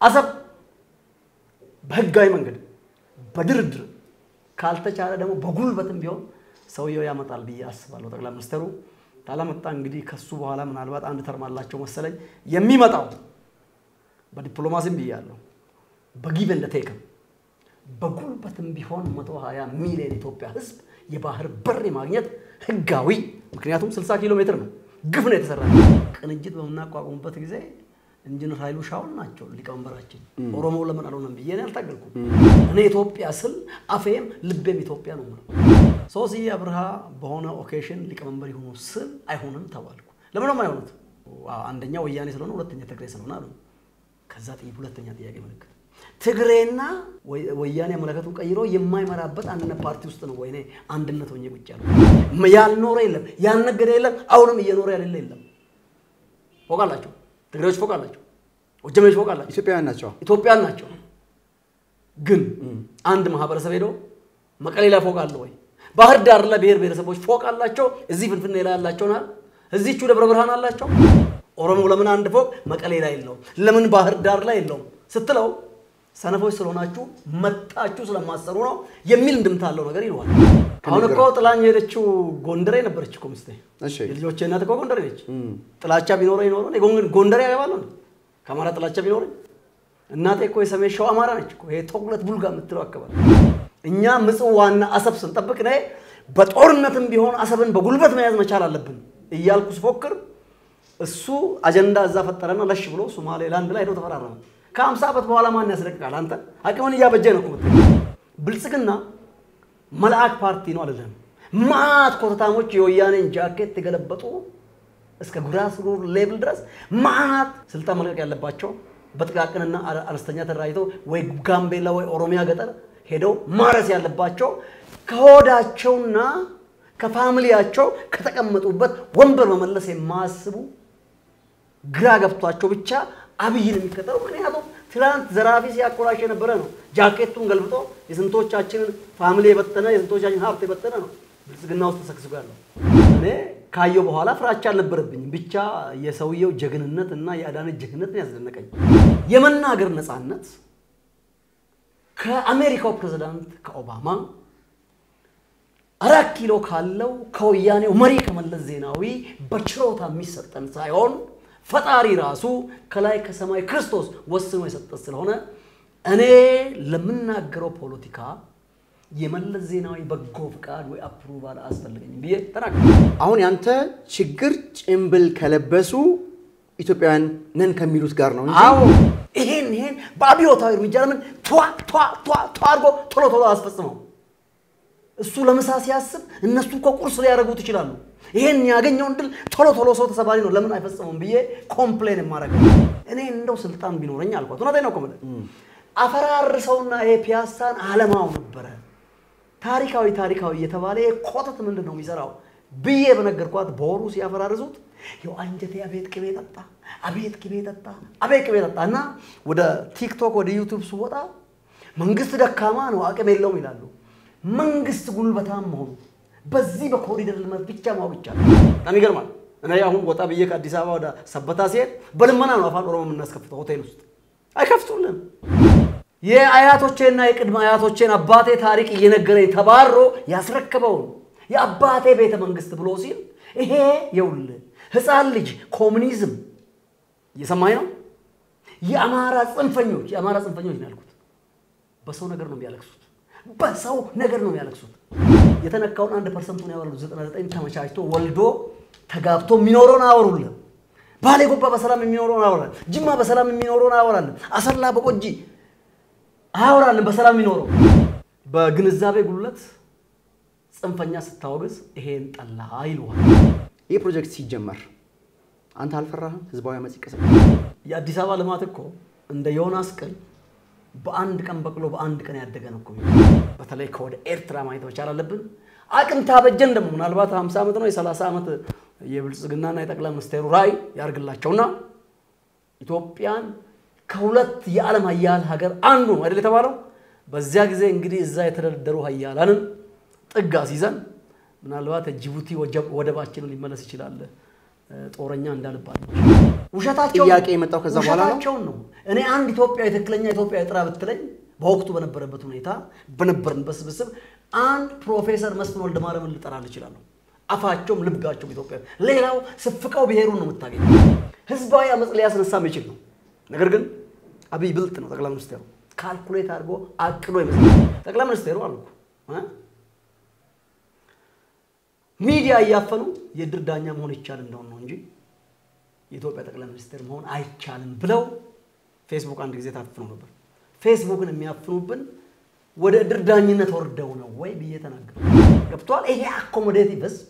አሰብ በህጋዊ መንገድ በድርድር ካልተቻለ ደግሞ በጉልበትም ቢሆን ሰውየው ያመጣል ብዬ አስባለሁ። ጠቅላይ ሚኒስትሩ ካላመጣ እንግዲህ ከሱ በኋላ ምናልባት አንድ ተርም አላቸው መሰለኝ የሚመጣው በዲፕሎማሲም ብያለሁ፣ በጊቭ ኤንድ ቴክም በጉልበትም ቢሆን 120 ሚሊዮን ኢትዮጵያ ህዝብ የባህር በር ማግኘት ህጋዊ፣ ምክንያቱም 60 ኪሎ ሜትር ነው። ግፍ ነው የተሰራ። ቅንጅት በምናቋቁሙበት ጊዜ ኢንጂነር ኃይሉ ሻውል ናቸው ሊቀመንበራችን። ኦሮሞ ለምን አልሆነም ብዬ እኔ አልታገልኩም። እኔ ኢትዮጵያ ስል አፌም ልቤም ኢትዮጵያ ነው የምለው። ሶስዬ አብርሃ በሆነ ኦኬሽን ሊቀመንበር ይሁኑ ስል አይሆንም ተባልኩ። ለምን ነው የማይሆኑት? አንደኛ ወያኔ ስለሆነ፣ ሁለተኛ ትግሬ ስለሆነ አሉ። ከዛ ሁለተኛ ጥያቄ ምልክት ትግሬና ወያኔ አመለከቱን ቀይሮ የማይመራበት አንድነት ፓርቲ ውስጥ ነው ወይኔ አንድነት ሆኜ ቁጭ ያለው። ያልኖረ የለም ያልነገደ የለም አሁንም እየኖረ ያሌለ የለም። ፎቅ አላቸው ትግሬዎች ፎቅ አላቸው፣ ወጀሜዎች ፎቅ አላቸው፣ ኢትዮጵያውያን ናቸው። ኢትዮጵያን ናቸው። ግን አንድ ማህበረሰብ ሄዶ መቀሌ ላይ ፎቅ አለ ወይ? ባህር ዳር ላይ ብሔር ብሔረሰቦች ፎቅ አላቸው። እዚህ ፍንፍኔ ላይ ያላቸው ናል እዚቹ ደብረ ብርሃን አላቸው። ኦሮሞ ለምን አንድ ፎቅ መቀሌ ላይ የለውም? ለምን ባህር ዳር ላይ የለውም ስትለው ሰነፎች ስለሆናችሁ መጣችሁ ስለማሰሩ ነው የሚል እንድምታ አለው ነገር ይለዋል። አሁን እኮ ጥላኝ የሄደችው ጎንደሬ ነበረች እኮ ሚስቴ። እሺ የልጆቼ እናት እኮ ጎንደሬ ነች። ጥላቻ ቢኖረኝ ኖሮ እኔ ጎን- ጎንደሬ ያገባለሁ እንዴ? ከአማራ ጥላቻ ቢኖረኝ እናቴ እኮ የሰሜን ሸዋ አማራ ነች እኮ ይሄ ተጉለት ቡልጋ የምትለው አካባቢ። እኛ ምጽዋና አሰብ ስንጠብቅ ነ በጦርነትም ቢሆን አሰብን በጉልበት መያዝ መቻል አለብን እያልኩ ስፎክር እሱ አጀንዳ እዛ ፈጠረና ለሽ ብሎ ሶማሌላንድ ላይ ሄደው ተፈራረመ። ከአምሳ ዓመት በኋላ ማን ያስለቅቃል? አንተ አቅምን እያበጀ ነው እኮ የምትለው። ብልጽግና መልአክ ፓርቲ ነው አይደለም። ማት ኮተታሞች የወያኔን ጃኬት የገለበጡ እስከ ግራስሩት ሌቭል ድረስ ማት ስልጣን መልቀቅ ያለባቸው በጥቃቅንና አነስተኛ ተደራጅተው ወይ ጋምቤላ ወይ ኦሮሚያ ገጠር ሄደው ማረስ ያለባቸው ከሆዳቸውና ከፋሚሊያቸው ከተቀመጡበት ወንበር መመለስ የማያስቡ ግራ ገብቷቸው ብቻ አብይን የሚከተለው ምክንያቱም ትላንት ዘራፊ ሲያኮራሽ የነበረ ነው። ጃኬቱን ገልብጦ የስንቶቻችንን ፋሚሊ የበተነ የስንቶቻችን ሀብት የበተነ ነው ብልጽግና ውስጥ ተሰግስጎ ያለው። እኔ ካየው በኋላ ፍራቻ አልነበረብኝም። ብቻ የሰውየው ጀግንነት እና የአዳነች ጀግንነት ነው ያስደነቀኝ። የመናገር ነፃነት ከአሜሪካው ፕሬዝዳንት ከኦባማ አራት ኪሎ ካለው ከወያኔው መሪ ከመለስ ዜናዊ በችሮታ የሚሰጠን ሳይሆን ፈጣሪ ራሱ ከላይ ከሰማይ ክርስቶስ ወስኖ የሰጠን ስለሆነ እኔ ለምናገረው ፖለቲካ የመለስ ዜናዊ በጎ ፍቃድ ወይ አፕሩቫል አያስፈልገኝም ብዬ ተናገር። አሁን ያንተ ችግር ጭምብል ከለበሱ ኢትዮጵያውያን ነን ከሚሉት ጋር ነው እንጂ አዎ ይሄን ይሄን በአብዮታዊ እርምጃ ለምን ቷ ቷ ቷ ቷ አድርጎ ቶሎ ቶሎ አያስፈጽመው? እሱ ለምሳ ሲያስብ እነሱ እኮ ቁርስ ሊያደርጉት ይችላሉ። ይሄን ያገኘውን ድል ቶሎ ቶሎ ሰው ተሰባሪ ነው ለምን አይፈጽመውም ብዬ ኮምፕሌን የማደርገው እኔ እንደው ስልጣን ቢኖረኝ አልኳት። እውነቴን ነው እኮ የምልህ አፈራርሰውና ይሄ ፒያሳን አለማው ነበረ ታሪካዊ ታሪካዊ እየተባለ ይሄ ኮተት ምንድን ነው የሚሰራው ብዬ በነገርኳት በወሩ ሲያፈራርሱት ይኸው አንጀቴ አቤት ቅቤ ጠጣ፣ አቤት ቅቤ ጠጣ፣ አቤት ቅቤ ጠጣ እና ወደ ቲክቶክ ወደ ዩቱብ ስወጣ መንግስት ደካማ ነው አቅም የለውም ይላሉ። መንግስት ጉልበታም መሆኑ በዚህ በኮሪደር ልማት ብቻ ማወቅ ይቻላል። በጣም ይገርማል። እኔ አሁን ወጣ ብዬ ከአዲስ አበባ ወደ ሰበታ ሲሄድ በልመና ነው አፋን ኦሮሞ የምናስከፍተው ሆቴል ውስጥ አይከፍቱልን። የአያቶቼና የቅድመ አያቶቼን አባቴ ታሪክ እየነገረኝ ተባሮ ያስረከበውን የአባቴ ቤተ መንግስት ብሎ ሲል ይሄ የውልህ ህፃን ልጅ ኮሙኒዝም እየሰማኝ ነው። የአማራ ጽንፈኞች የአማራ ጽንፈኞች ነው ያልኩት። በሰው ነገር ነው የሚያለቅሱት። በሰው ነገር ነው የሚያለቅሱት። የተነካውን አንድ ፐርሰንቱን ያወራሉ። ዘጠና ዘጠኝ ተመቻችቶ ወልዶ ተጋብቶ የሚኖረውን አያወሩልን። ባሌ ጎባ በሰላም የሚኖረውን አያወራል። ጅማ በሰላም የሚኖረውን አያወራልን። አሰላ በቆጂ አያወራልን በሰላም የሚኖረው። በግንዛቤ ጉለት ጽንፈኛ ስታወግዝ ይሄን ጠላ ይለዋል። ይህ ፕሮጀክት ሲጀመር አንተ አልፈራህም? ህዝባዊ አመፅ ይቀሰቀ የአዲስ አበባ ልማት እኮ እንደ ዮናስ ቅል በአንድ ቀን በቅሎ በአንድ ቀን ያደገ ነው እኮ። በተለይ ከወደ ኤርትራ ማየት መቻል አለብን። አቅም ታበጀን ደግሞ ምናልባት 50 ዓመት ነው የ30 ዓመት የብልጽግናና የጠቅላይ ሚኒስቴሩ ራዕይ ያርግላቸውና ኢትዮጵያን ከሁለት የዓለም ሀያል ሀገር አንዱ ነው አይደል የተባለው። በዚያ ጊዜ እንግዲህ እዛ የተደረደሩ ሀያላንን ጥግ አስይዘን ምናልባት ጅቡቲ ወደባችንን ሊመለስ ይችላል ጦረኛ እንዳልባል ነው። ውሸታቸውን ጥያቄ የመጣው ከዛ በኋላ ነው? ውሸታቸውን ነው። እኔ አንድ ኢትዮጵያዊ ትክክለኛ ኢትዮጵያዊ ጥራ ብትለኝ በወቅቱ በነበረበት ሁኔታ በነበርንበት ስብስብ አንድ ፕሮፌሰር መስፍን ወልደ ማርያምን ልጠራል እችላለሁ። አፋቸውም ልብጋቸውም ኢትዮጵያ። ሌላው ስፍቀው ብሔሩን ነው የምታገኘው። ህዝባዊ አመፅ ሊያስነሳ የሚችል ነው። ነገር ግን አብይ ብልጥ ነው። ጠቅላይ ሚኒስቴሩ ካልኩሌት አድርጎ አቅዶ ይመስላል። ጠቅላይ ሚኒስቴሩ አልኩ እ ሚዲያ እያፈኑ የድር ዳኛ መሆን ይቻል እንደሆን ነው እንጂ የኢትዮጵያ ጠቅላይ ሚኒስቴር መሆን አይቻልም ብለው ፌስቡክ አንድ ጊዜ ታፍነው ነበር። ፌስቡክን የሚያፍኑብን ወደ እድር ዳኝነት ወርደው ነው ወይ ብዬ ተናገሩ። ገብቷል። ይሄ አኮሞዴቲቭ ህዝብ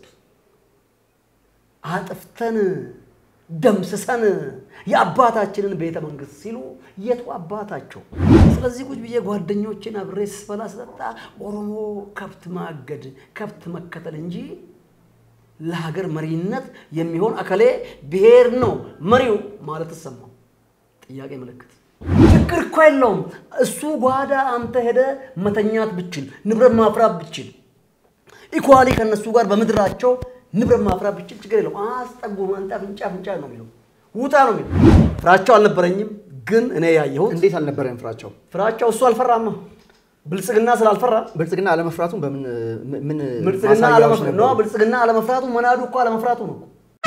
አጥፍተን ደምስሰን የአባታችንን ቤተ መንግስት ሲሉ የቱ አባታቸው? ስለዚህ ቁጭ ብዬ ጓደኞችን አብሬ ስበላ ስጠጣ ኦሮሞ ከብት ማገድ ከብት መከተል እንጂ ለሀገር መሪነት የሚሆን አከሌ ብሔር ነው መሪው ማለት ተሰማው። ጥያቄ ምልክት ችግር እኮ የለውም። እሱ ጓዳ አንተ ሄደ መተኛት ብችል ንብረት ማፍራት ብችል ኢኳሊ ከነሱ ጋር በምድራቸው ንብረት ማፍራት ብችል ችግር የለውም። አስጠጉ አንተ አፍንጫ አፍንጫ ነው የሚለው ውጣ ነው የሚለው። ፍራቸው አልነበረኝም፣ ግን እኔ ያየሁት እንዴት አልነበረም ፍራቸው? ፍራቸው እሱ አልፈራማ ብልጽግና ስላልፈራ ብልጽግና አለመፍራቱን በምን ምን ብልጽግና ማሳያዎች አለመፍራቱ ነበሩ? ነው። ብልጽግና አለመፍራቱ መናዱ እኮ አለመፍራቱ ነው።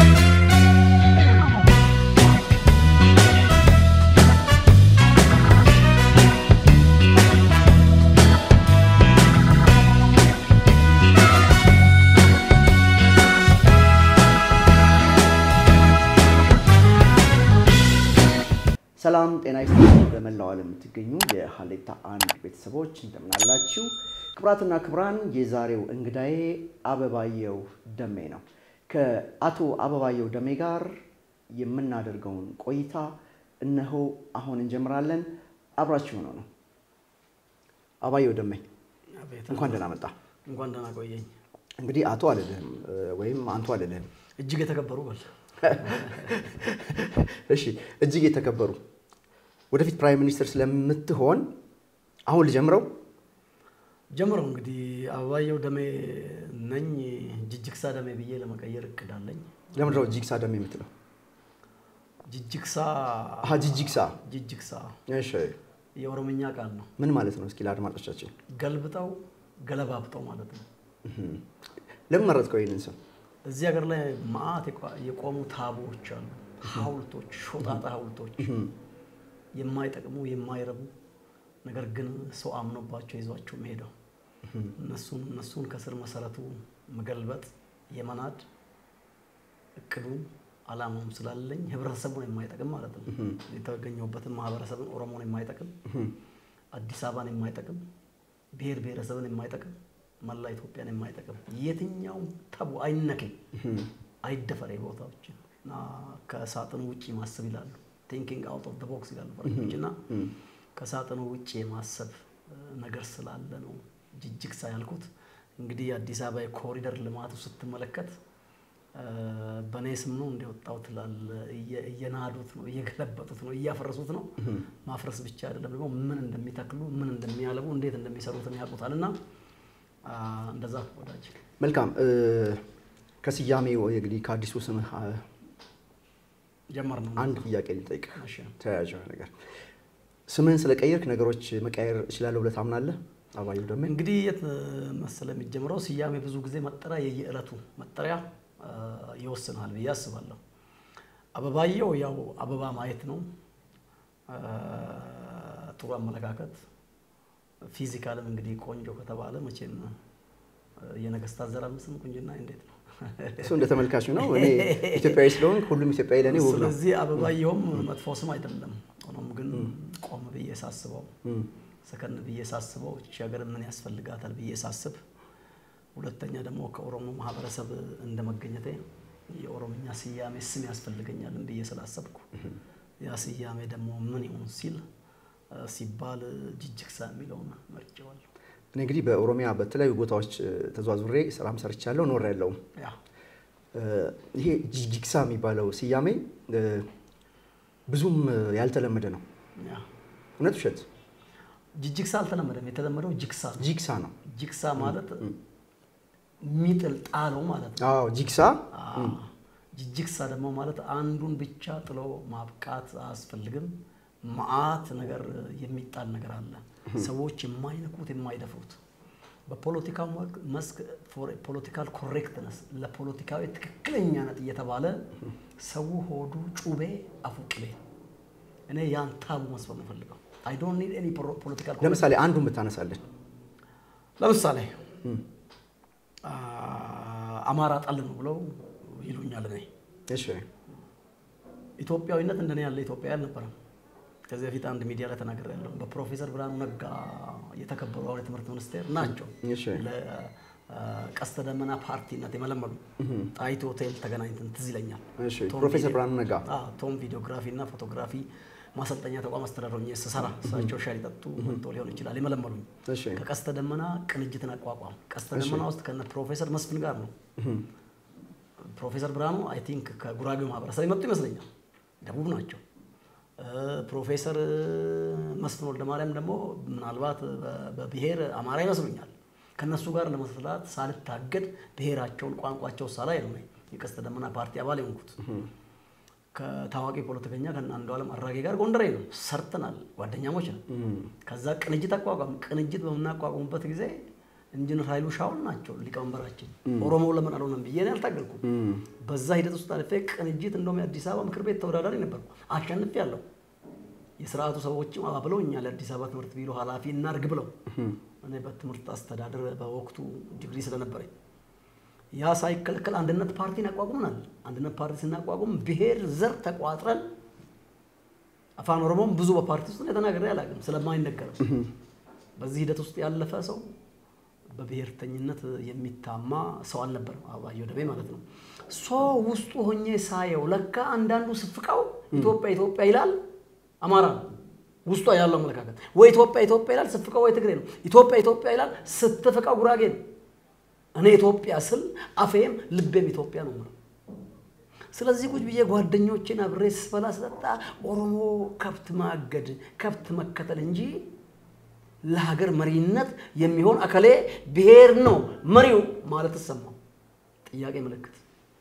ሰላም ጤና ይስጥልኝ። በመላው ዓለም የምትገኙ የሀሌታ አንድ ቤተሰቦች እንደምናላችሁ። ክብራትና ክብራን፣ የዛሬው እንግዳዬ አበባየሁ ደሜ ነው። ከአቶ አበባየሁ ደሜ ጋር የምናደርገውን ቆይታ እነሆ አሁን እንጀምራለን። አብራችሁ ሆነው ነው። አበባየሁ ደሜ አቤት፣ እንኳን ደህና መጣ። እንኳን ደህና ቆየኝ። እንግዲህ አቶ አልልህም ወይም አንቱ አልልህም። እጅግ የተከበሩ በል እሺ እጅግ የተከበሩ ወደፊት ፕራይም ሚኒስትር ስለምትሆን አሁን ልጀምረው። ጀምረው እንግዲህ አበባየሁ ደሜ ነኝ። ጅጅግሳ ደሜ ብዬ ለመቀየር እቅድ አለኝ። ለምንድነው ጂግሳ ደሜ የምትለው? ጅጅግሳ አሀ ጂጂግሳ። ጅጅግሳ እሺ የኦሮምኛ ቃል ነው። ምን ማለት ነው? እስኪ ለአድማጮቻችን ገልብጠው ገለባብጠው ማለት ነው። ለምን መረጥከው ይህንን ስም? እዚህ ሀገር ላይ መዓት የቋ- የቆሙ ታቦዎች አሉ። ሐውልቶች፣ ሾጣጣ ሐውልቶች የማይጠቅሙ የማይረቡ ነገር ግን ሰው አምኖባቸው ይዟቸው መሄደው እነሱን እነሱን ከስር መሰረቱ መገልበጥ የመናድ እቅዱም አላማውም ስላለኝ ህብረተሰቡን የማይጠቅም ማለት ነው። የተገኘሁበትን ማህበረሰብን ኦሮሞን የማይጠቅም አዲስ አበባን የማይጠቅም ብሔር ብሔረሰብን የማይጠቅም መላ ኢትዮጵያን የማይጠቅም የትኛውም ተቡ አይነኬ አይደፈሬ ቦታዎችን እና ከሳጥኑ ውጭ ማሰብ ይላሉ። ቲንኪንግ አውት ኦፍ ቦክስ ይላሉ ፈረንጆች እና ከሳጥኑ ውጭ የማሰብ እ, ነገር ስላለ ነው ጅጅግሳ ያልኩት። እንግዲህ የአዲስ አበባ የኮሪደር ልማቱ ስትመለከት እ, በእኔ ስም ነው እንዲወጣው ትላለ። እየ- እየናዱት ነው፣ እየገለበጡት ነው፣ እያፈረሱት ነው። ማፍረስ ብቻ አይደለም ደግሞ ምን እንደሚተክሉ ምን እንደሚያለቡ እንዴት እንደሚሰሩትን ያውቁታል። እና አ, እንደዛ ወዳጅ መልካም እ፣ ከስያሜው እንግዲህ ከአዲሱ ስምህ አ፣ ጀመር ነው። አንድ ጥያቄ ልጠይቅ። እሺ። ተያያዥ የሆነ ነገር ስምህን ስለቀየርክ ነገሮች መቀየር እችላለሁ ብለህ ታምናለህ? አበባየሁ ደሜ እንግዲህ የት መሰለ የሚጀምረው ስያሜ ብዙ ጊዜ መጠሪያ የየዕለቱ መጠሪያ አ, ይወስናል ብዬ አስባለሁ። አበባየሁ ያው አበባ ማየት ነው። አ, ጥሩ አመለካከት ፊዚካልም እንግዲህ ቆንጆ ከተባለ መቼም አ, የነገስታት ዘር አምስም ቁንጅና እንዴት ነው? እሱ እንደ ተመልካች ነው። እኔ ኢትዮጵያዊ ስለሆንክ ሁሉም ኢትዮጵያዊ ለእኔ ውብ ነው። ስለዚህ አበባየሁም መጥፎ ስም አይደለም። ሆኖም ግን ቆም ብዬ ሳስበው እም፣ ሰከን ብዬ ሳስበው እቺ ሀገር ምን ያስፈልጋታል ብዬ ሳስብ፣ ሁለተኛ ደግሞ ከኦሮሞ ማህበረሰብ እንደ መገኘቴ የኦሮምኛ ስያሜ ስም ያስፈልገኛልን ብዬ ስላሰብኩ ያ ስያሜ ደግሞ ምን ይሁን ሲል እ፣ ሲባል ጅጅግሳ የሚለውን መርጬዋለሁ። እኔ እንግዲህ በኦሮሚያ በተለያዩ ቦታዎች እ፣ ተዟዙሬ ስራም ሰርቻለሁ ኖር ያለውም ያ ይሄ ጂጂግሳ የሚባለው ስያሜ እ፣ ብዙም እ፣ ያልተለመደ ነው። ያ እውነት ውሸት? ጅጅግሳ አልተለመደም። የተለመደው ጅግሳ ነው። ጂግሳ ነው። ጅግሳ ማለት ሚጥል ጣለው ማለት ነው። አዎ ጂግሳ አዎ። ጅጅግሳ ደግሞ ማለት አንዱን ብቻ ጥሎ ማብቃት አያስፈልግም። መዓት ነገር የሚጣል ነገር አለ። ሰዎች የማይነኩት የማይደፍሩት በፖለቲካው መስክ ፖለቲካል ኮሬክትነስ ለፖለቲካዊ ትክክለኛነት እየተባለ ሰው ሆዱ ጩቤ አፉ ቅቤ። እኔ ያን ታቡ መስፈር ፈልገው አይ ዶንት ኒድ ኤኒ ፖለቲካል ለምሳሌ አንዱን ብታነሳለን ለምሳሌ አማራ ጠል ነው ብለው ይሉኛል። እኔ እሺ ኢትዮጵያዊነት እንደኔ ያለ ኢትዮጵያ አልነበረም። ከዚህ በፊት አንድ ሚዲያ ላይ ተናግሬያለሁ። በፕሮፌሰር ብርሃኑ ነጋ የተከበሩ አሁን የትምህርት ሚኒስቴር ናቸው እሺ ለቀስተ ደመና ፓርቲነት የመለመሉ ጣይቱ ሆቴል ተገናኝተን ትዝ ይለኛል። እሺ ቶም ፕሮፌሰር ቪዲዮ- ብርሃኑ ነጋ አዎ፣ ቶም ቪዲዮግራፊ እና ፎቶግራፊ ማሰልጠኛ ተቋም አስተዳደር ሆኜ ስሰራ እሳቸው ሻይ ሊጠጡ መጥቶ ሊሆን ይችላል የመለመሉኝ። እሺ ከቀስተ ደመና ቅንጅትን አቋቋም። ቀስተ እሺ። ደመና ውስጥ ከነ ፕሮፌሰር መስፍን ጋር ነው። ፕሮፌሰር ብርሃኑ አይ ቲንክ ከጉራጌው ማህበረሰብ የመጡ ይመስለኛል፣ ደቡብ ናቸው። እ፣ ፕሮፌሰር መስፍን ወልደ ማርያም ደግሞ ምናልባት በ- በብሔር አማራ ይመስሉኛል። ከነሱ ጋር ለመስራት ሳልታገድ ብሔራቸውን ቋንቋቸው ሳላይ ነው እኔ የቀስተ ደመና ፓርቲ አባል የሆንኩት። ከታዋቂ ፖለቲከኛ ከእነ አንዱዓለም አራጌ ጋር ጎንደሬ ነው ሰርተናል፣ ጓደኛሞች ነው። ከዛ ቅንጅት አቋቋም። ቅንጅት በምናቋቁሙበት ጊዜ ኢንጂነር ኃይሉ ሻውል ናቸው ሊቀመንበራችን። ኦሮሞ ለምን አልሆነም ብዬ እኔ አልታገልኩም። በዛ ሂደት ውስጥ አልፌ ቅንጅት እንደውም የአዲስ አበባ ምክር ቤት ተወዳዳሪ ነበርኩ፣ አሸንፍ ያለው የስርዓቱ ሰዎችም አባብለውኛል። የአዲስ አበባ ትምህርት ቢሮ ኃላፊ እናርግ ብለው እኔ በትምህርት አስተዳደር በወቅቱ ዲግሪ ስለነበረኝ ያ ሳይከለከል አንድነት ፓርቲን አቋቁመናል። አንድነት ፓርቲ ስናቋቁም ብሔር ዘር ተቋጥረን አፋን ኦሮሞም ብዙ በፓርቲ ውስጥ እኔ ተናግሬ አላውቅም ስለማይነገርም በዚህ ሂደት ውስጥ ያለፈ ሰው በብሔርተኝነት የሚታማ ሰው አልነበርም። አበባየሁ ደቤ ማለት ነው። ሶ ውስጡ ሆኜ ሳየው ለካ አንዳንዱ ስፍቃው ኢትዮጵያ ኢትዮጵያ ይላል፣ አማራ ነው ውስጧ ያለው አመለካከት። ወይ ኢትዮጵያ ኢትዮጵያ ይላል፣ ስፍቃው ወይ ትግሬ ነው። ኢትዮጵያ ኢትዮጵያ ይላል፣ ስትፍቃው ጉራጌ ነው። እኔ ኢትዮጵያ ስል አፌም ልቤም ኢትዮጵያ ነው የምለው። ስለዚህ ቁጭ ብዬ ጓደኞቼን አብሬ ስበላ ስጠጣ ኦሮሞ ከብት ማገድ ከብት መከተል እንጂ ለሀገር መሪነት የሚሆን አከሌ ብሔር ነው መሪው ማለት ተሰማው። ጥያቄ ምልክት።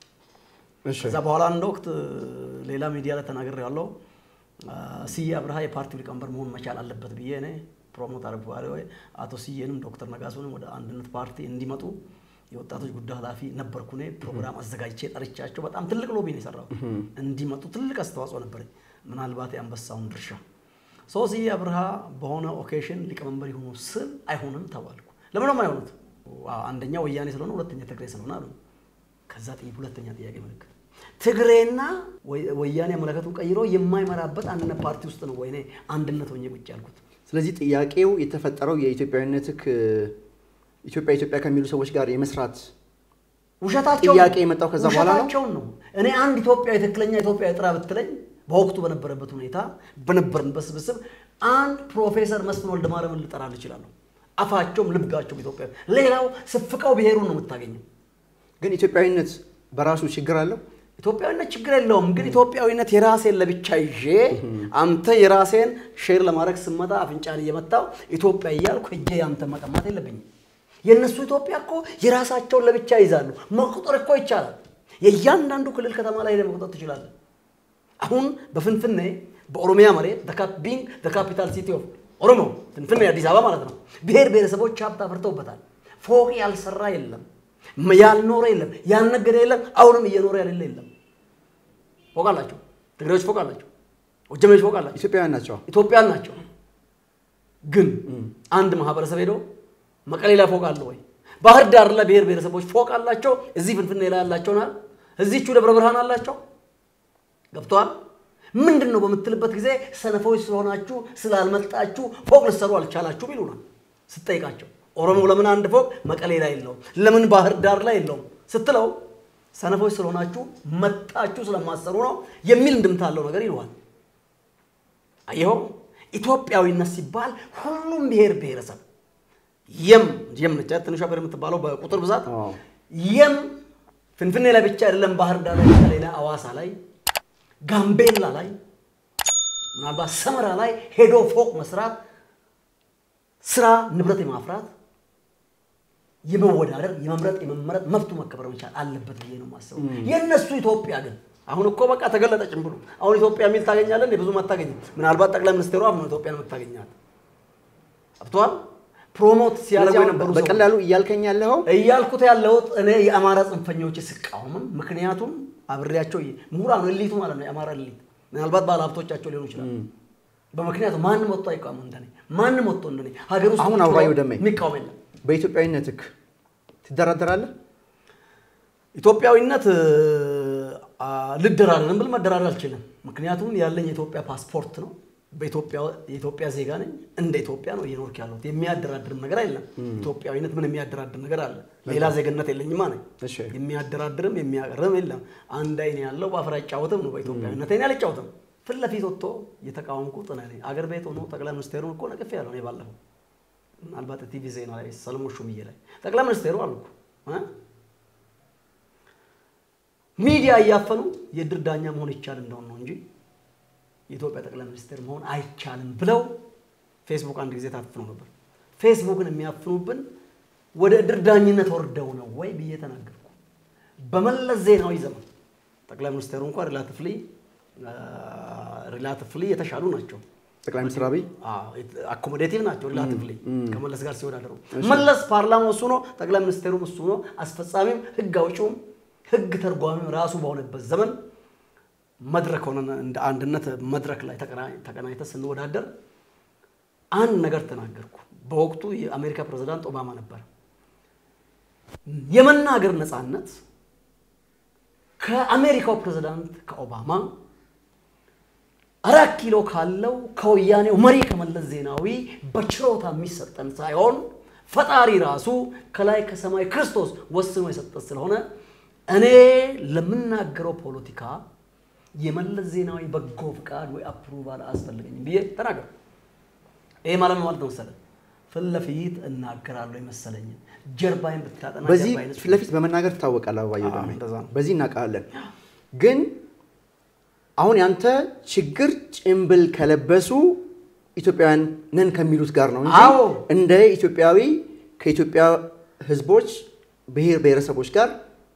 እሺ ከዛ በኋላ አንድ ወቅት ሌላ ሚዲያ ላይ ተናግሬ ያለው ስዬ አብርሃ የፓርቲው ሊቀመንበር መሆን መቻል አለበት ብዬ እኔ ፕሮሞት አደረግኩ። ወይ አቶ ስዬንም ዶክተር ነጋሶንም ወደ አንድነት ፓርቲ እንዲመጡ የወጣቶች ጉዳይ ኃላፊ ነበርኩ እኔ። ፕሮግራም አዘጋጅቼ ጠርቻቸው በጣም ትልቅ ሎቢ ነው የሰራው። እንዲመጡ ትልቅ አስተዋጽኦ ነበረኝ፣ ምናልባት የአንበሳውን ድርሻ ሰው ስዬ አብርሃ በሆነ ኦኬሽን ሊቀመንበር የሆኑ ስል አይሆንም ተባልኩ። ለምን ነው የማይሆኑት? አንደኛ ወያኔ ስለሆነ፣ ሁለተኛ ትግሬ ስለሆነ አሉ። ከዛ ጥይ ሁለተኛ ጥያቄ ምልክት ትግሬና ወያኔ አመለከቱን ቀይሮ የማይመራበት አንድነት ፓርቲ ውስጥ ነው ወይኔ አንድነት ሆኜ ቁጭ ያልኩት። ስለዚህ ጥያቄው የተፈጠረው የኢትዮጵያዊነትህ ኢትዮጵያ ኢትዮጵያ ከሚሉ ሰዎች ጋር የመስራት ውሸታቸው ጥያቄ የመጣው ከዛ በኋላ ነው? ውሸታቸውን ነው። እኔ አንድ ኢትዮጵያዊ ትክክለኛ ኢትዮጵያዊ ጥራ ብትለኝ በወቅቱ በነበረበት ሁኔታ በነበርንበት ስብስብ አንድ ፕሮፌሰር መስፍን ወልደ ማርያምን ልጠራል እችላለሁ። አፋቸውም ልባቸውም ኢትዮጵያዊ። ሌላው ስፍቀው ብሔሩን ነው የምታገኘው። ግን ኢትዮጵያዊነት በራሱ ችግር አለው። ኢትዮጵያዊነት ችግር የለውም። ግን ኢትዮጵያዊነት የራሴን ለብቻ ይዤ አንተ የራሴን ሼር ለማድረግ ስመጣ አፍንጫን እየመታው ኢትዮጵያ እያልኩ እጄ ያንተ መቀማት የለብኝም። የእነሱ ኢትዮጵያ እኮ የራሳቸውን ለብቻ ይዛሉ። መቁጠር እኮ ይቻላል። የእያንዳንዱ ክልል ከተማ ላይ ሄደህ መቁጠር ትችላለህ። አሁን በፍንፍኔ በኦሮሚያ መሬት ቢንግ ካፒታል ሲቲ ኦፍ ኦሮሞ ፍንፍኔ አዲስ አበባ ማለት ነው። ብሔር ብሔረሰቦች ሀብት አፍርተውበታል። ፎቅ ያልሰራ የለም፣ ያልኖረ የለም፣ ያልነገደ የለም፣ አሁንም እየኖረ ያሌለ የለም። ፎቅ አላቸው። ትግሬዎች ፎቅ አላቸው። ወጀሜዎች ፎቅ አላቸው። ኢትዮጵያውያን ናቸው። ኢትዮጵያን ናቸው። ግን አንድ ማህበረሰብ ሄዶ መቀሌ ላይ ፎቅ አለ ወይ? ባህር ዳር ላይ ብሔር ብሔረሰቦች ፎቅ አላቸው። እዚህ ፍንፍኔ ላይ ያላቸውናል። እዚቹ ደብረ ብርሃን አላቸው። ገብተዋል። ምንድን ነው በምትልበት ጊዜ ሰነፎች ስለሆናችሁ ስላልመጣችሁ ፎቅ ልሰሩ አልቻላችሁም ይሉናል ስትጠይቃቸው። ኦሮሞ ለምን አንድ ፎቅ መቀሌ ላይ የለውም? ለምን ባህር ዳር ላይ የለውም ስትለው ሰነፎች ስለሆናችሁ መጣችሁ ስለማሰሩ ነው የሚል እንድምታ አለው ነገር ይለዋል። አየኸው፣ ኢትዮጵያዊነት ሲባል ሁሉም ብሔር ብሔረሰብ የም የም ነች ትንሿ ብሔር የምትባለው በቁጥር ብዛት የም ፍንፍኔ ላይ ብቻ አይደለም፣ ባህር ዳር ላይ፣ መቀሌ ላይ፣ አዋሳ ላይ ጋምቤላ ላይ ምናልባት ሰመራ ላይ ሄዶ ፎቅ መስራት፣ ስራ ንብረት የማፍራት የመወዳደር የመምረጥ የመመረጥ መብቱ መከበር መቻል አለበት ብዬ ነው የማስበው። የእነሱ ኢትዮጵያ ግን አሁን እኮ በቃ ተገለጠ ጭምብሉ። አሁን ኢትዮጵያ የሚል ታገኛለን ብዙም አታገኝም። ምናልባት ጠቅላይ ሚኒስትሩ አሁን ኢትዮጵያን የምታገኛት አብተዋል ፕሮሞት ሲያደርጉ ስለዚህ አሁን የነበሩ ሰዎች በቀላሉ እያልከኝ ያለኸው እያልኩት ያለሁት እኔ የአማራ ጽንፈኞች ስቃወምም፣ ምክንያቱም አብሬያቸው ምሁራን እሊቱ ማለት ነው የአማራ እሊት ምናልባት ባለ ሀብቶቻቸው ሊሆኑ ይችላል። በምክንያቱ ማንም ወጥቶ አይቃወም እንደኔ ማንም ወጥቶ እንደኔ ሀገር ውስጥ አሁን ቁጭ ብሎ አበባየሁ ደሜ የሚቃወም የለም። በኢትዮጵያዊነትህ ትደራደራለህ? ኢትዮጵያዊነት አ፣ ልደራደርም ብል መደራደር አልችልም። ምክንያቱም ያለኝ የኢትዮጵያ ፓስፖርት ነው። በኢትዮጵያ የኢትዮጵያ ዜጋ ነኝ። እንደ ኢትዮጵያ ነው እየኖርክ ያለሁት። የሚያደራድርም ነገር የለም። ኢትዮጵያዊነት ምን የሚያደራድር ነገር አለ? ሌላ ዜግነት የለኝማ ነኝ። እሺ። የሚያደራድርም የሚያቀርም የለም። አንድ አይን ያለው በአፈር አይጫወትም ነው። በኢትዮጵያዊነት እኔ አልጫወትም። ፊት ለፊት ወጥቶ የተቃወምኩት እኔ ነኝ። አገር ቤት ሆኖ ጠቅላይ ሚኒስቴሩን እኮ ነቅፌ ያለው እኔ ባለፈው ምናልባት ቲቪ ዜና ላይ ሰለሞን ሹምዬ ላይ ጠቅላይ ሚኒስቴሩ አልኩ እ ሚዲያ እያፈኑ የድር ዳኛ መሆን ይቻል እንደሆን ነው እንጂ የኢትዮጵያ ጠቅላይ ሚኒስትር መሆን አይቻልም ብለው ፌስቡክ አንድ ጊዜ ታፍነው ነበር። ፌስቡክን የሚያፍኑብን ወደ እድር ዳኝነት ወርደው ነው ወይ ብዬ ተናገርኩ። በመለስ ዜናዊ ዘመን ጠቅላይ ሚኒስትሩ እንኳን ሪላቲቭሊ ሪላቲቭሊ የተሻሉ ናቸው። ጠቅላይ ሚኒስትር አብይ አኮሞዴቲቭ ናቸው ሪላቲቭሊ ከመለስ ጋር ሲወዳደሩ። መለስ ፓርላማው እሱ ነው፣ ጠቅላይ ሚኒስቴሩም እሱ ነው፣ አስፈጻሚም ህግ አውጪውም ህግ ተርጓሚም ራሱ በሆነበት ዘመን መድረክ ሆነን እንደ አንድነት መድረክ ላይ ተቀናኝተን ስንወዳደር አንድ ነገር ተናገርኩ። በወቅቱ የአሜሪካ ፕሬዝዳንት ኦባማ ነበር። የመናገር ነፃነት ከአሜሪካው ፕሬዝዳንት ከኦባማ አራት ኪሎ ካለው ከወያኔው መሪ ከመለስ ዜናዊ በችሮታ የሚሰጠን ሳይሆን ፈጣሪ ራሱ ከላይ ከሰማይ ክርስቶስ ወስኖ የሰጠን ስለሆነ እኔ ለምናገረው ፖለቲካ የመለስ ዜናዊ በጎ ፍቃድ ወይ አፕሩቫል አያስፈልገኝም ብዬ ተናገር። ይሄ ማለት ማለት ነው መሰለህ ፊት ለፊት እናገራለሁ የመሰለኝን ጀርባይን ብታጠና በዚህ ጀርባዬን ፊት ለፊት በመናገር ትታወቃለህ አበባየሁ አዎ፣ ደሜ። እንደዛ ነው። በዚህ እናውቃለን። ግን አሁን ያንተ ችግር ጭንብል ከለበሱ ኢትዮጵያውያን ነን ከሚሉት ጋር ነው እንጂ አዎ። እንደ ኢትዮጵያዊ ከኢትዮጵያ ሕዝቦች ብሔር ብሔረሰቦች ጋር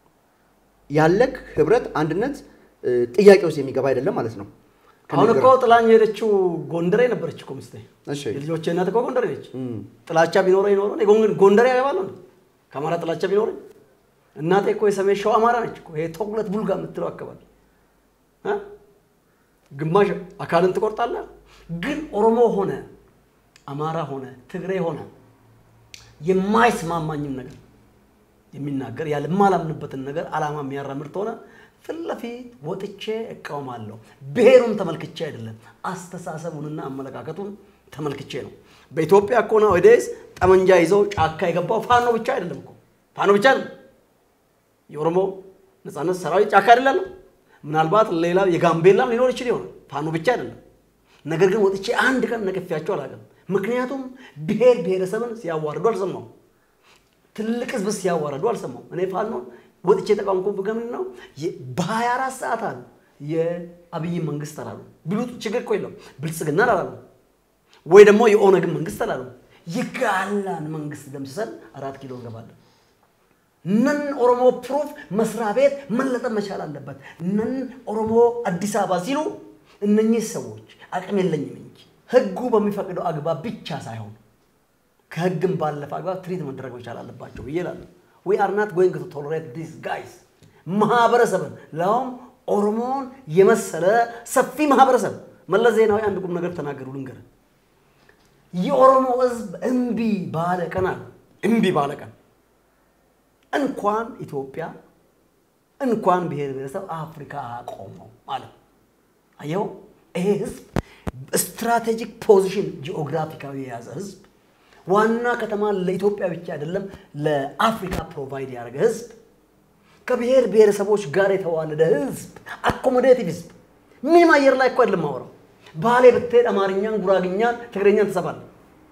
ያለክ ህብረት፣ አንድነት እ, ጥያቄ ውስጥ የሚገባ አይደለም ማለት ነው። አሁን እኮ ከንግግር- ጥላኝ የሄደችው ጎንደሬ ነበረች እኮ ሚስቴ። እሺ የልጆቼ እናት እኮ ጎንደሬ ነች። እም፣ ጥላቻ ቢኖረኝ ኖሮ እኔ ጎን- ጎንደሬ ያገባለሁ እንዴ? ከአማራ ጥላቻ ቢኖረኝ እናቴ እኮ የሰሜን ሸዋ አማራ ነች እኮ ይሄ ተኩለት ቡልጋ የምትለው አካባቢ እ? ግማሽ አካልን ትቆርጣለህ። ግን ኦሮሞ ሆነ አማራ ሆነ ትግሬ ሆነ የማይስማማኝም ነገር የሚናገር ያለ የማላምንበትን ነገር ዓላማ የሚያራምድ ከሆነ ፊት ለፊት ወጥቼ እቃወማለሁ። ብሔሩን ተመልክቼ አይደለም፣ አስተሳሰቡንና አመለካከቱን ተመልክቼ ነው። በኢትዮጵያ እኮ ናውዴይስ ጠመንጃ ይዘው ጫካ የገባው ፋኖ ብቻ አይደለም እኮ ፋኖ ብቻ አይደለም። የኦሮሞ ነጻነት ሰራዊት ጫካ አይደለም። ምናልባት ሌላ የጋምቤላም ሊኖር ይችል ይሆናል። ፋኖ ብቻ አይደለም። ነገር ግን ወጥቼ አንድ ቀን ነቅፌያቸው አላውቅም። ምክንያቱም ብሔር ብሔረሰብን ሲያዋርዱ አልሰማሁም። ትልቅ ህዝብ ሲያዋረዱ አልሰማሁም። እኔ ፋኖ ወጥቼ የተቃወምኩ ምንድን ነው በ24 ሰዓት አሉ የአብይ መንግስት አላሉ ቢሉት ችግር እኮ የለውም። ብልጽግና አላሉ ወይ ደግሞ የኦነግን መንግስት አላሉ። የጋላን መንግስት ደምስሰን አራት ኪሎ እንገባለን። ነን ኦሮሞ ፕሩፍ መስሪያ ቤት መለጠፍ መቻል አለበት። ነን ኦሮሞ አዲስ አበባ ሲሉ እነኚህ ሰዎች አቅም የለኝም እንጂ ህጉ በሚፈቅደው አግባብ ብቻ ሳይሆን ከህግም ባለፈ አግባብ ትሪት መደረግ መቻል አለባቸው ብዬ እላለሁ። ዊ አር ናት ጎይንግ ቱ ቶለሬት ዲስ ጋይስ ማህበረሰብን ለውም ኦሮሞን የመሰለ ሰፊ ማህበረሰብ መለስ ዜናዊ አንድ ቁም ነገር ተናገሩ ልንገርህ። የኦሮሞ ህዝብ እምቢ ባለ ቀን አለ እምቢ ባለ ቀን እንኳን ኢትዮጵያ እንኳን ብሔር ብሔረሰብ አፍሪካ አቆመው ማለት ነው። አየው ይሄ ህዝብ ስትራቴጂክ ፖዚሽን ጂኦግራፊካዊ የያዘ ህዝብ ዋና ከተማ ለኢትዮጵያ ብቻ አይደለም ለአፍሪካ ፕሮቫይድ ያደረገ ህዝብ ከብሔር ብሔረሰቦች ጋር የተዋለደ ህዝብ አኮሞዴቲቭ ህዝብ ምንም አየር ላይ እኮ አይደለም ማወራው ባሌ ብትሄድ አማርኛን ጉራግኛን ትግረኛን ትሰማለህ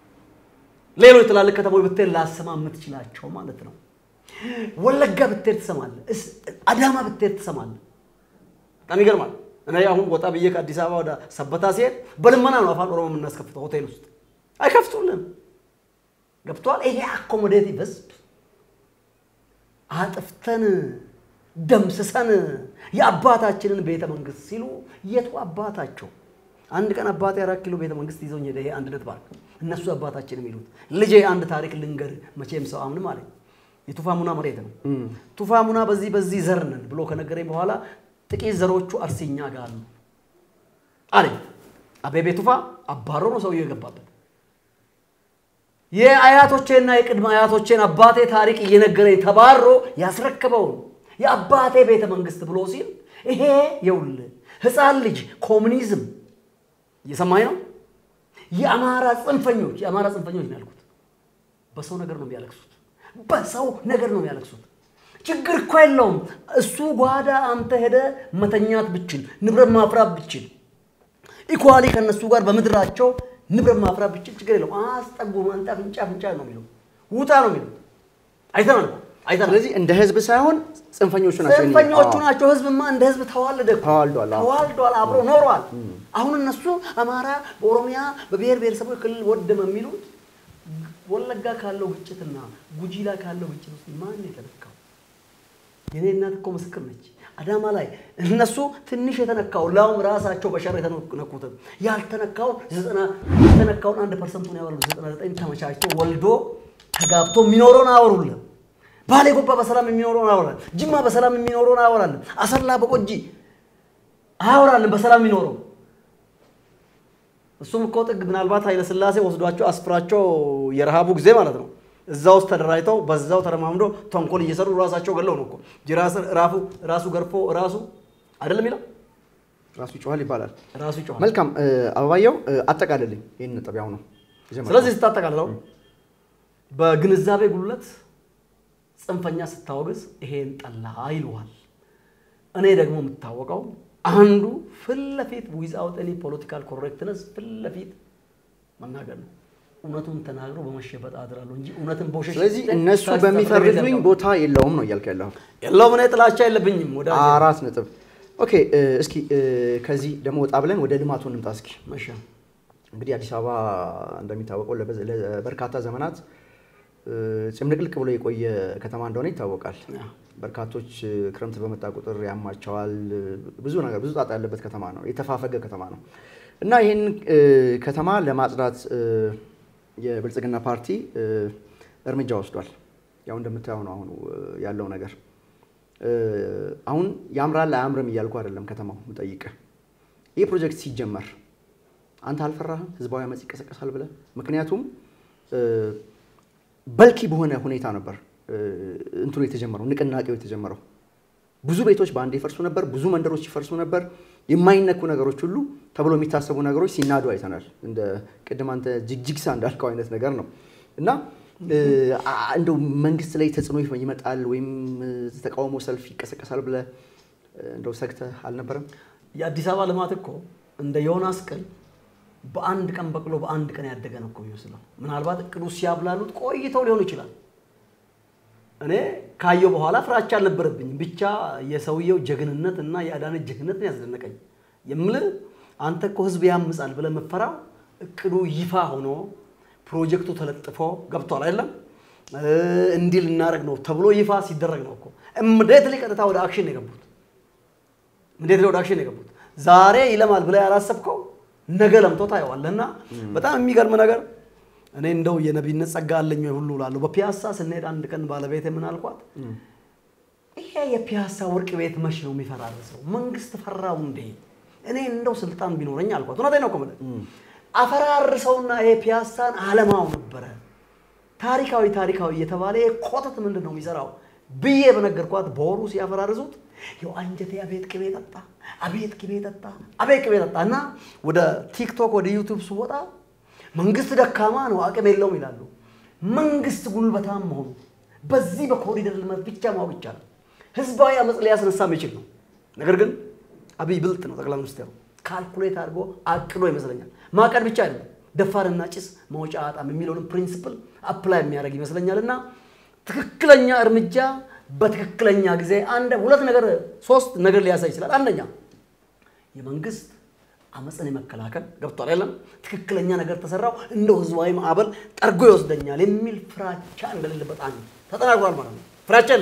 ሌሎች ትላልቅ ከተሞች ብትሄድ ላሰማ የምትችላቸው ማለት ነው ወለጋ ብትሄድ ትሰማለህ እስ- አዳማ ብትሄድ ትሰማለህ በጣም ይገርማል እኔ አሁን ወጣ ብዬ ከአዲስ አበባ ወደ ሰበታ ሲሄድ በልመና ነው አፋን ኦሮሞ የምናስከፍተው ሆቴል ውስጥ አይከፍቱልም ገብቷል ይሄ አኮሞዴቲቭ ህዝብ አጥፍተን ደምስሰን የአባታችንን ቤተ መንግስት ሲሉ የቱ አባታቸው? አንድ ቀን አባቴ አራት ኪሎ ቤተ መንግስት ይዘውኝ ሄደ። ይሄ አንድነት ፓርክ እነሱ አባታችን የሚሉት ልጄ አንድ ታሪክ ልንገር፣ መቼም ሰው አምንም አለኝ። የቱፋ ሙና መሬት ነው። ቱፋ ሙና በዚህ በዚህ ዘር ነን ብሎ ከነገረኝ በኋላ ጥቂት ዘሮቹ አርሲኛ ጋር አሉ አለኝ። አቤቤ ቱፋ አባሮ ነው ሰውየው የገባበት። የአያቶቼና የቅድመ አያቶቼን አባቴ ታሪክ እየነገረኝ ተባሮ ያስረከበውን የአባቴ ቤተ መንግስት ብሎ ሲል ይሄ የውል ህፃን ልጅ ኮሙኒዝም እየሰማኝ ነው። የአማራ ጽንፈኞች የአማራ ጽንፈኞች ነው ያልኩት። በሰው ነገር ነው የሚያለቅሱት። በሰው ነገር ነው የሚያለቅሱት። ችግር እኮ የለውም። እሱ ጓዳ አንተ ሄደ መተኛት ብችል ንብረት ማፍራት ብችል ኢኳሊ ከነሱ ጋር በምድራቸው ንብረት ማፍራት ብችል ችግር የለውም። አስጠጉ አንተ አፍንጫ አፍንጫ ነው የሚለው ውጣ ነው የሚለው አይተናል አይተናል። ስለዚህ እንደ ህዝብ ሳይሆን ጽንፈኞቹ ናቸው። ጽንፈኞቹ ናቸው። ህዝብማ እንደ ህዝብ ተዋለደ እኮ። ተዋልዷል። አዎ። ተዋልዷል፣ አብሮ ኖሯል። አሁን እነሱ አማራ በኦሮሚያ በብሔር ብሔረሰቦች ክልል ወደመ የሚሉት ወለጋ ካለው ግጭትና ጉጂ ላይ ካለው ግጭት ውስጥ ማን የተነካው? የኔ እናት እኮ ምስክር ነች። አዳማ ላይ እነሱ ትንሽ የተነካው ላውም ራሳቸው በሸር የተነኩትን ያልተነካውን ዘጠና የተነካውን አንድ ፐርሰንቱን ያወራሉ። ዘጠና ዘጠኝ ተመቻችቶ ወልዶ ተጋብቶ የሚኖረውን አወሩልን። ባሌ ጎባ በሰላም የሚኖረውን አወራለን። ጅማ በሰላም የሚኖረውን አወራለን። አሰላ በቆጂ አወራለን በሰላም የሚኖረው እሱም እኮ ጥግ ምናልባት ኃይለ ሥላሴ ወስዷቸው አስፍራቸው የረሃቡ ጊዜ ማለት ነው። እዛ ውስጥ ተደራጅተው በዛው ተረማምዶ ተንኮል እየሰሩ ራሳቸው ገለው ነው እኮ ጅራስ ራፉ ራሱ ገርፎ ራሱ አይደለም ይለው ራሱ ይጮሃል ይባላል። ራሱ ይጮሃል። መልካም እ፣ አበባየው እ፣ አጠቃልልኝ ይህን ነጥብ ያው ነው። ይጀምራል። ስለዚህ ስታጠቃልለው በግንዛቤ ጉድለት ጽንፈኛ ስታወግዝ ይሄን ጠላ ይሉሃል። እኔ ደግሞ የምታወቀው አንዱ ፊት ለፊት ዊዛውት ኤኒ ፖለቲካል ኮሬክትነስ ፊት ለፊት መናገር ነው። እውነቱን ተናግሮ በመሸበጥ አድራለሁ እንጂ እውነትን በውሸት ስለዚህ ሽጬ እነሱ ታች በሚፈርዱኝ ተፈርጄ ቦታ የለውም ነው እያልክ ያለኸው። የለውም። እኔ ጥላቻ የለብኝም። ወደ አራት ነጥብ። ኦኬ እ፣ እስኪ እ፣ ከዚህ ደግሞ ወጣ ብለን ወደ ልማቱ እንምጣ እስኪ። መሻ እንግዲህ አዲስ አበባ እንደሚታወቀው ለበዝ- ለበርካታ ዘመናት እ፣ ጭምልቅልቅ ብሎ የቆየ ከተማ እንደሆነ ይታወቃል። ያ። በርካቶች እ፣ ክረምት በመጣ ቁጥር ያማቸዋል። እ፣ ብዙ ነገር ብዙ ጣጣ ያለበት ከተማ ነው። የተፋፈገ ከተማ ነው እና ይህን እ፣ ከተማ ለማጽዳት እ፣ የብልጽግና ፓርቲ እ፣ እርምጃ ወስዷል። ያው እንደምታየው ነው አሁን እ፣ ያለው ነገር እ፣ አሁን ያምራል አያምርም እያልኩ አይደለም ከተማው ምጠይቅህ ይህ ፕሮጀክት ሲጀመር አንተ አልፈራህም? ህዝባዊ አመፅ ይቀሰቀሳል ብለህ? ምክንያቱም እ፣ በልኪ በሆነ ሁኔታ ነበር እ፣ እንትኑ የተጀመረው ንቅናቄው የተጀመረው። ብዙ ቤቶች በአንድ ይፈርሱ ነበር፣ ብዙ መንደሮች ይፈርሱ ነበር። የማይነኩ ነገሮች ሁሉ ተብሎ የሚታሰቡ ነገሮች ሲናዱ አይተናል። እንደ ቅድም አንተ ጅግጅግሳ እንዳልከው አይነት ነገር ነው እና እ፣ አ- እንደው መንግስት ላይ ተጽዕኖ ይመጣል ወይም እ፣ ተቃውሞ ሰልፍ ይቀሰቀሳል ብለህ እ፣ እንደው ሰግተህ አልነበረም? የአዲስ አበባ ልማት እኮ እንደ ዮናስ ቅል በአንድ ቀን በቅሎ በአንድ ቀን ያደገ ነው እኮ የሚመስለው። ምናልባት እቅዱ ሲያብላሉት ቆይተው ሊሆን ይችላል። እኔ ካየው በኋላ ፍራቻ አልነበረብኝም። ብቻ የሰውየው ጀግንነት እና የአዳነች ጀግንነት ነው ያስደነቀኝ። የምልህ አንተ እኮ ህዝብ ያምጻል ብለህ የምትፈራው እቅዱ ይፋ ሆኖ ፕሮጀክቱ ተለጥፎ ገብቷል አይደለም እ፣ እንዲህ ልናደርግ ነው ተብሎ ይፋ ሲደረግ ነው እኮ እምዴትሊ ቀጥታ ወደ አክሽን ነው የገቡት። እንዴት ወደ አክሽን የገቡት? ዛሬ ይለማል ብለህ ያላሰብከው ነገ ለምቶ ታየዋለህ። እና በጣም የሚገርም ነገር እኔ እንደው የነቢይነት ጸጋ አለኝ ወይ ሁሉ እላለሁ። በፒያሳ ስንሄድ አንድ ቀን ባለቤቴ ምን አልኳት፣ ይሄ የፒያሳ ወርቅ ቤት መች ነው የሚፈራርሰው? መንግስት ፈራው እንዴ? እኔ እንደው ስልጣን ቢኖረኝ አልኳት። እውነቴን ነው እኮ የምልህ አፈራርሰውና ይሄ ፒያሳን አለማው ነበረ ታሪካዊ ታሪካዊ እየተባለ ይሄ ኮተት ምንድን ነው የሚሰራው ብዬ በነገርኳት በወሩ ሲያፈራርሱት ያው አንጀቴ አቤት ቅቤ ጠጣ፣ አቤት ቅቤ ጠጣ፣ አቤት ቅቤ ጠጣ እና ወደ ቲክቶክ ወደ ዩቱብ ስወጣ መንግስት ደካማ ነው አቅም የለውም ይላሉ። መንግስት ጉልበታም መሆኑ በዚህ በኮሪደር ልማት ብቻ ማወቅ ይቻላል። ህዝባዊ አመፅ ሊያስነሳ የሚችል ነው። ነገር ግን አብይ ብልጥ ነው ጠቅላይ ሚኒስትሩ ካልኩሌት አድርጎ አቅዶ ይመስለኛል። ማቀድ ብቻ አይደለም ደፋርና ጭስ መውጫ አጣም የሚለውን ፕሪንሲፕል አፕላይ የሚያደርግ ይመስለኛል እና ትክክለኛ እርምጃ በትክክለኛ ጊዜ አንድ ሁለት ነገር ሶስት ነገር ሊያሳይ ይችላል። አንደኛ የመንግስት አመፅን የመከላከል ገብቷል አይደለም ትክክለኛ ነገር ተሰራው እንደው ህዝባዊ ማዕበል ጠርጎ ይወስደኛል የሚል ፍራቻ እንደሌለበት አንድ ተጠናግሯል ማለት ነው። ፍራቻ የለበትም።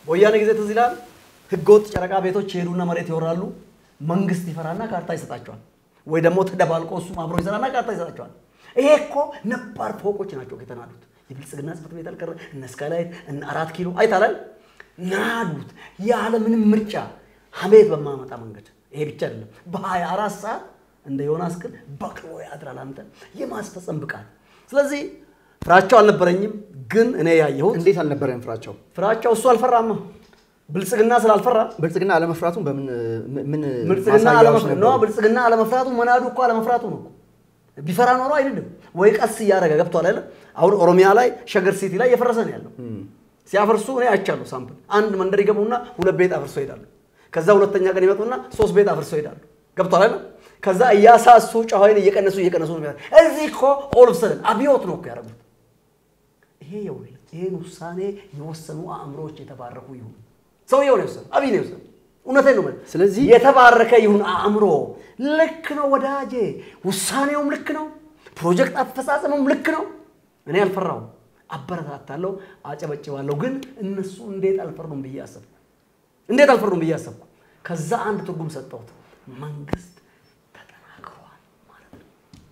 በወያኔ ጊዜ ትዝ ይላል። ህገወጥ ጨረቃ ቤቶች ይሄዱና መሬት ይወራሉ። መንግስት ይፈራና ካርታ ይሰጣቸዋል። ወይ ደግሞ ተደባልቆ እሱም አብሮ ይሰራና ካርታ ይሰጣቸዋል። ይሄ እኮ ነባር ፎቆች ናቸው የተናዱት። የብልጽግና ጽሕፈት ቤት አልቀረ እነ ስካይላይት እነ አራት ኪሎ አይታላል ናዱት ያለ ምንም ምርጫ ሀሜት በማመጣ መንገድ። ይሄ ብቻ አይደለም፣ በሀያ አራት ሰዓት እንደ ዮናስ ግን በቅሎ ያድራል አንተ የማስፈጸም ብቃት። ስለዚህ ፍራቸው አልነበረኝም፣ ግን እኔ ያየሁት እንዴት አልነበረም ፍራቸው? ፍራቸው እሱ አልፈራማ ብልጽግና ስላልፈራ ብልጽግና አለመፍራቱን በምን ምን ብልጽግና ማሳያዎች አለመፍራቱ ነበሩ? ነው። ብልጽግና አለመፍራቱ መናዱ እኮ አለመፍራቱ ነው እኮ። ቢፈራ ኖሮ አይደለም ወይ ቀስ እያደረገ ገብቷል አይደል? አሁን ኦሮሚያ ላይ ሸገር ሲቲ ላይ እየፈረሰ ነው ያለው። ሲያፈርሱ እኔ አይቻለሁ። ሳምፕል አንድ መንደር ይገቡና ሁለት ቤት አፍርሶ ይሄዳሉ። ከዛ ሁለተኛ ቀን ይመጡና ሶስት ቤት አፍርሶ ይሄዳሉ። ገብቷል አይደል? ከዛ እያሳሱ ጨዋይን እየቀነሱ እየቀነሱ ነው የሚያደርጉት። እዚህ እኮ ኦል ኦፍ ሰደን አብዮት ነው እኮ ያደረጉት። ይሄ ይኸውልህ ይሄን ውሳኔ የወሰኑ አእምሮዎች የተባረኩ ይሁን። ሰውየው ነው የወሰኑ፣ አብይ ነው የወሰኑ። እውነቴን ነው የምልህ። ስለዚህ- የተባረከ ይሁን አእምሮ። ልክ ነው ወዳጄ፣ ውሳኔውም ልክ ነው፣ ፕሮጀክት አፈጻጸሙም ልክ ነው። እኔ አልፈራሁም፣ አበረታታለሁ፣ አጨበጭባለሁ። ግን እነሱ እንዴት አልፈሩም ብዬ አሰብኩ። እንዴት አልፈሩም ብዬ አሰብኩ። ከዛ አንድ ትርጉም ሰጠሁት። መንግስት ተጠናክሯል ማለት ነው።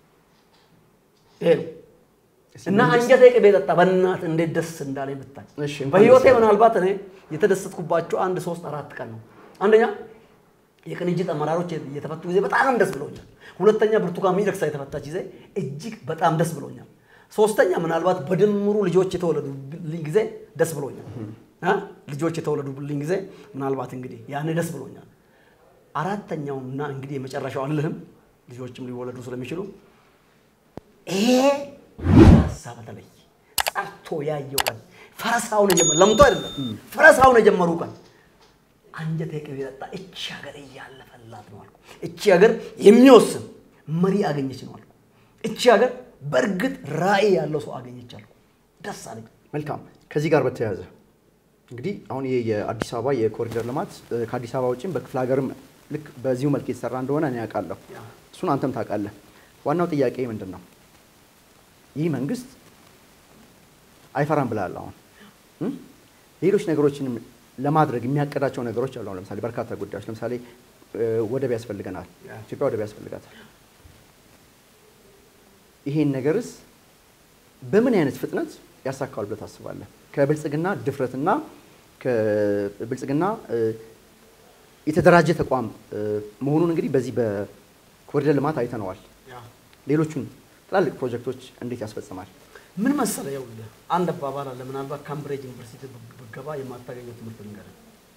ይሄ ነው እና አንጀቴ ቅቤ ጠጣ። በእናትህ እንዴት ደስ እንዳለኝ ብታይ። እሺ፣ እንኳን በህይወቴ ደስ ያለህ። ምናልባት እኔ የተደሰትኩባቸው አንድ ሶስት አራት ቀን ነው። አንደኛ የቅንጅት አመራሮች የተፈቱ ጊዜ በጣም ደስ ብሎኛል። ሁለተኛ ብርቱካን ሚደቅሳ የተፈታች ጊዜ እጅግ በጣም ደስ ብሎኛል። ሶስተኛ ምናልባት በድምሩ ልጆች የተወለዱልኝ ጊዜ ደስ ብሎኛል። አ? ልጆች የተወለዱልኝ ጊዜ ምናልባት እንግዲህ ያኔ ደስ ብሎኛል። አራተኛውና እንግዲህ የመጨረሻው አልልህም፣ ልጆችም ሊወለዱ ስለሚችሉ ይሄ ሳ በተለይ ጸርቶ ያየው ቀን ፈረሳውን የጀመሩ ለምቶ አይደለም ፈረሳውን የጀመሩ ቀን አንጀቴ ቅቤ ጠጣ። እቺ ሀገር እያለፈላት ነው አልኩ። እቺ ሀገር የሚወስን መሪ አገኘች ነው አልኩ። እቺ ሀገር በእርግጥ ራዕይ ያለው ሰው አገኘች አልኩ። ደስ አለኝ። መልካም። ከዚህ ጋር በተያያዘ እንግዲህ አሁን ይሄ የአዲስ አበባ የኮሪደር ልማት እ፣ ከአዲስ አበባ ውጭም በክፍለ ሀገርም ልክ በዚሁ መልክ የተሰራ እንደሆነ እኔ ያውቃለሁ። ያ። እሱን አንተም ታውቃለህ። ዋናው ጥያቄ ምንድን ነው? ይህ መንግስት አይፈራም ብለሃል። አሁን እ? ሌሎች ነገሮችንም ለማድረግ የሚያቀዳቸው ነገሮች አሉ። አሁን ለምሳሌ በርካታ ጉዳዮች ለምሳሌ እ፣ ወደብ ያስፈልገናል። ያ። ኢትዮጵያ ወደብ ያስፈልጋታል። ይሄን ነገርስ በምን አይነት ፍጥነት ያሳካዋል ብለህ ታስባለህ? ከብልጽግና ድፍረትና ከብልጽግና እ፣ የተደራጀ ተቋም እ፣ መሆኑን እንግዲህ በዚህ በኮሪደር ልማት አይተነዋል። ሌሎቹን ትላልቅ ፕሮጀክቶች እንዴት ያስፈጽማል? ምን መሰለ፣ ይኸውልህ አንድ አባባል አለ። ምናልባት ካምብሪጅ ዩኒቨርሲቲ ብገባ የማታገኘው ትምህርት ልንገርህ።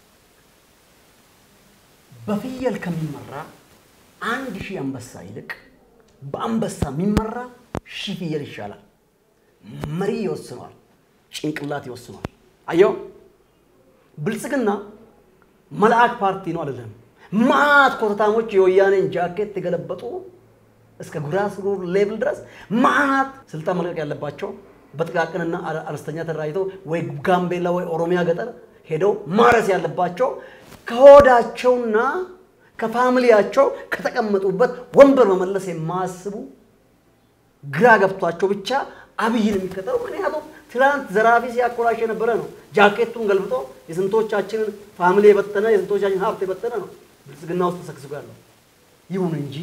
በፍየል ከሚመራ አንድ ሺህ አንበሳ ይልቅ በአንበሳ የሚመራ ሺህ ፍየል ይሻላል። መሪ ይወስነዋል፣ ጭንቅላት ይወስነዋል። አየው፣ ብልጽግና መልአክ ፓርቲ ነው አልልህም። ማት ኮተታሞች የወያኔን ጃኬት የገለበጡ እስከ ግራስሩት ሌቭል ድረስ ማት ስልጣን መልቀቅ ያለባቸው በጥቃቅንና አነ- አነስተኛ ተደራጅተው ወይ ጋምቤላ ወይ ኦሮሚያ ገጠር ሄደው ማረስ ያለባቸው ከሆዳቸውና ከፋሚሊያቸው ከተቀመጡበት ወንበር መመለስ የማያስቡ ግራ ገብቷቸው ብቻ አብይን የሚከተሉ ምክንያቱም ትናንት ዘራፊ ሲያኮራሽ የነበረ ነው። ጃኬቱን ገልብጦ የስንቶቻችንን ፋሚሊ የበተነ የስንቶቻችን ሀብት የበተነ ነው ብልጽግና ውስጥ ተሰግስጎ ያለው። ይሁን እንጂ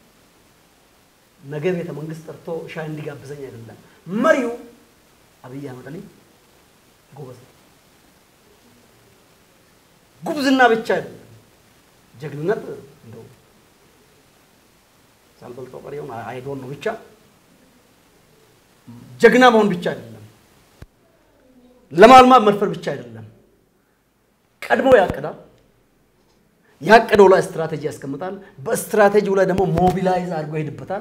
ነገ ቤተ መንግስት ጠርቶ ሻይ እንዲጋብዘኝ አይደለም። መሪው አብይ አህመድ አሊ ጎበዝ ነው። ጉብዝና ብቻ አይደለም፣ ጀግንነት እንደው ሳልበልጠው ቀሪውን አይዶን ነው ብቻ ጀግና መሆን ብቻ አይደለም፣ ለማልማት መድፈር ብቻ አይደለም። ቀድሞ ያቅዳል። ያቀደው ላይ ስትራቴጂ ያስቀምጣል። በስትራቴጂው ላይ ደግሞ ሞቢላይዝ አድርጎ ይሄድበታል።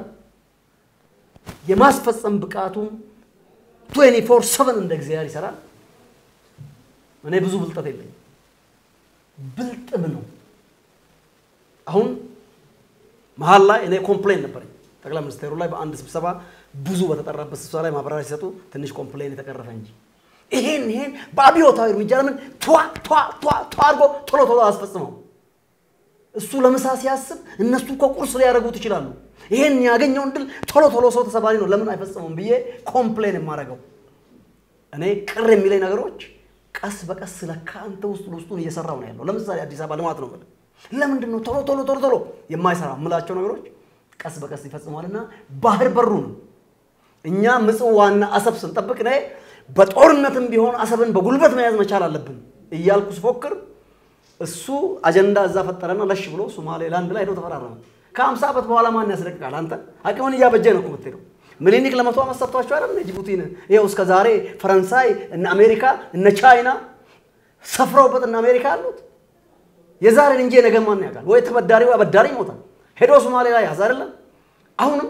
የማስፈጸም ብቃቱም 24 7 እንደ እግዚአብሔር ይሰራል። እኔ ብዙ ብልጠት የለኝም፣ ብልጥም ነው። አሁን መሀል ላይ እኔ ኮምፕሌን ነበረኝ ጠቅላይ ሚኒስቴሩ ላይ በአንድ ስብሰባ ብዙ በተጠራበት ስብሰባ ላይ ማብራሪያ ሲሰጡ ትንሽ ኮምፕሌን የተቀረፈ እንጂ ይሄን ይሄን በአብዮታዊ እርምጃ ለምን ቷ ቷ ቷ ቷ አድርጎ ቶሎ ቶሎ አስፈጽመው እሱ ለምሳ ሲያስብ እነሱ እኮ ቁርስ ሊያደርጉት ይችላሉ። ይሄን ያገኘውን ድል ቶሎ ቶሎ ሰው ተሰባሪ ነው ለምን አይፈጽመውም ብዬ ኮምፕሌን የማደርገው እኔ ቅር የሚለኝ ነገሮች ቀስ በቀስ ለካ አንተ ውስጥ ውስጡን እየሰራው ነው ያለው። ለምሳሌ አዲስ አበባ ልማት ነው የምልህ። ለምንድን ነው ቶሎ ቶሎ ቶሎ ቶሎ የማይሰራ የምላቸው ነገሮች ቀስ በቀስ ይፈጽመዋልና ባህር በሩን እኛ ምጽዋና አሰብ ስንጠብቅ ነ በጦርነትም ቢሆን አሰብን በጉልበት መያዝ መቻል አለብን እያልኩ ስፎክር እሱ አጀንዳ እዛ ፈጠረና ለሽ ብሎ ሶማሌላንድ ላይ ሄዶ ተፈራረመ። ከአምሳ ዓመት በኋላ ማን ያስለቅቃል? አንተ አቅምን እያበጀ ነው እኮ የምትሄደው። ምኒልክ ለመቶ ዓመት ሰጥቷቸው አይደል ጅቡቲን። ይኸው እስከ ዛሬ ፈረንሳይ እነ አሜሪካ እነ ቻይና ሰፍረውበት እነ አሜሪካ አሉት። የዛሬን እንጂ ነገ ማን ያውቃል? ወይ ተበዳሪው አበዳሪ ይሞታል። ሄዶ ሶማሌ ላይ ያዝ አይደለም። አሁንም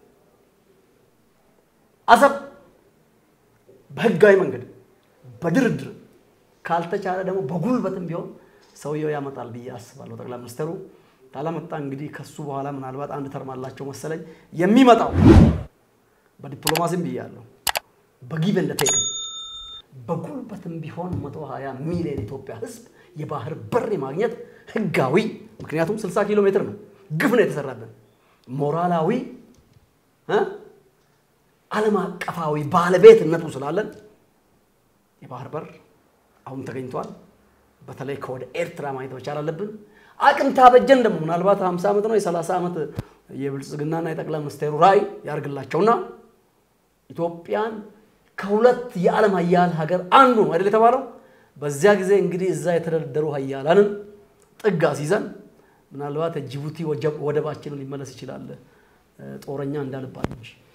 አሰብ በህጋዊ መንገድ በድርድር ካልተቻለ ደግሞ በጉልበትም ቢሆን ሰውየው ያመጣል ብዬ አስባለሁ። ጠቅላይ ሚኒስትሩ ካላመጣ እንግዲህ ከሱ በኋላ ምናልባት አንድ ተርም አላቸው መሰለኝ የሚመጣው በዲፕሎማሲም ብያለሁ፣ በጊቭ ኤንድ ቴክ በጉልበትም ቢሆን 120 ሚሊዮን ኢትዮጵያ ህዝብ የባህር በር የማግኘት ህጋዊ ምክንያቱም 60 ኪሎ ሜትር ነው፣ ግፍ ነው የተሰራብን ሞራላዊ ዓለም አቀፋዊ ባለቤትነቱ ስላለን የባህር በር አሁን ተገኝቷል። በተለይ ከወደ ኤርትራ ማየት መቻል አለብን። አቅም ታበጀን ደግሞ ምናልባት 50 ዓመት ነው የ30 ዓመት የብልጽግናና የጠቅላይ ሚኒስቴሩ ራዕይ ያርግላቸውና ኢትዮጵያን ከሁለት የዓለም ሀያል ሀገር አንዱ ነው አይደል የተባለው። በዚያ ጊዜ እንግዲህ እዛ የተደረደሩ ሀያላንን ጥግ አስይዘን ምናልባት ጅቡቲ ወደባችንን ሊመለስ ይችላል ጦረኛ እንዳልባል እንጂ